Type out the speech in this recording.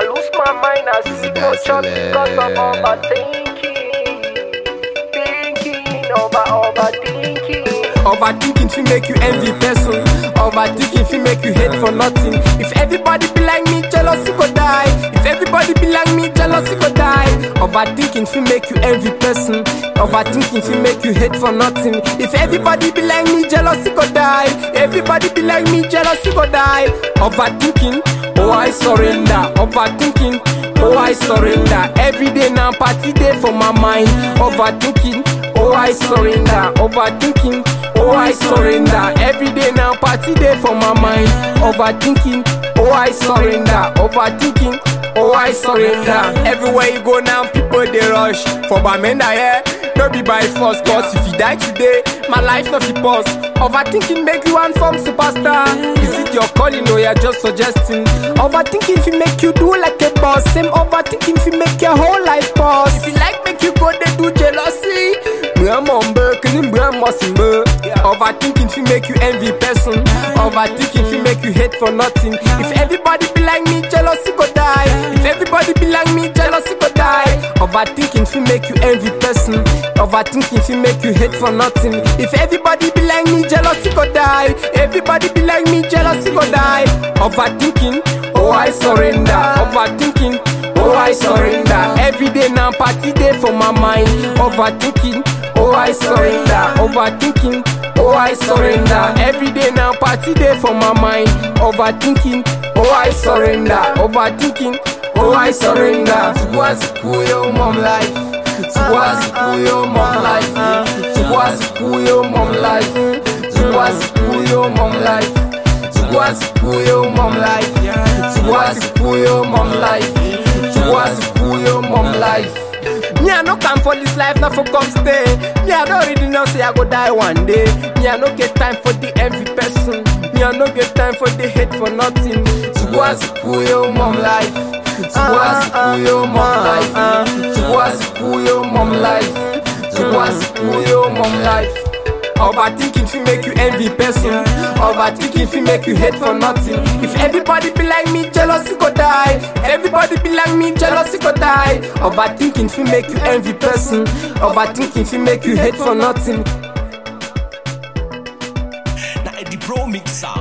I lose my mind, I sleep no chop because of overthinking. Thinking over overthinking. Overthinking fi make you envy person. Overthinking fi make you hate for nothing. If everybody be like me, jealousy go die. If everybody be like me, jealousy go die. Overthinking fi make you envy person. Overthinking fi make you hate for nothing. If everybody be like me, jealousy go die. Everybody be like me, jealousy go die. Overthinking, oh I surrender. Overthinking. Oh, I surrender. Every day now, party day for my mind. Overthinking. Oh, I surrender. Overthinking. Oh, I surrender. Every day now, party day for my mind. Overthinking. Oh, I surrender. Overthinking. Oh, I surrender. Everywhere you go now, people they rush. For Bamenda, yeah. No be by force, cause if you die today, my life not be pause. Overthinking make you one from superstar. Is it your calling or you're just suggesting? Overthinking fi make you do like a boss. Same overthinking fi make your whole life pause. If you like make you go they do jealousy. Mramombe, kinim bramosimbe. Overthinking fi make you envy person. Overthinking fi make you hate for nothing. If everybody be like me, jealousy go die. If everybody be like me, jealousy go die. Overthinking fi make you envy person. Overthinking fi make you hate for nothing. If everybody be like me, jealousy go die. Everybody be like me, jealousy go die. Overthinking, oh I surrender. Overthinking, oh I surrender. Every day now party day for my mind. Overthinking, oh I surrender. Overthinking, oh I surrender. Every day now party day for my mind. Overthinking, oh I surrender. Overthinking, oh I surrender. What's cool your mom life? What's cool your mom life? What's cool your mom life? What's cool your mom life? What's cool your mom life? What's cool your mom life? What's cool your mom life? Me I no come for this life, not for come stay. Me I don't really know say I go die one day. Me I no get time for the envy person. Me I no get time for the hate for nothing. So what's cool your mom life? So what's cool your mom life? So what's cool your mom life? So what's cool your mom life? Overthinking fi make you envy person. Overthinking fi make you hate for nothing. If everybody be like me, jealousy go die. If everybody be like me, jealousy go die. Overthinking fi make you envy person. Overthinking fi make you hate for nothing. Now the pro mixer.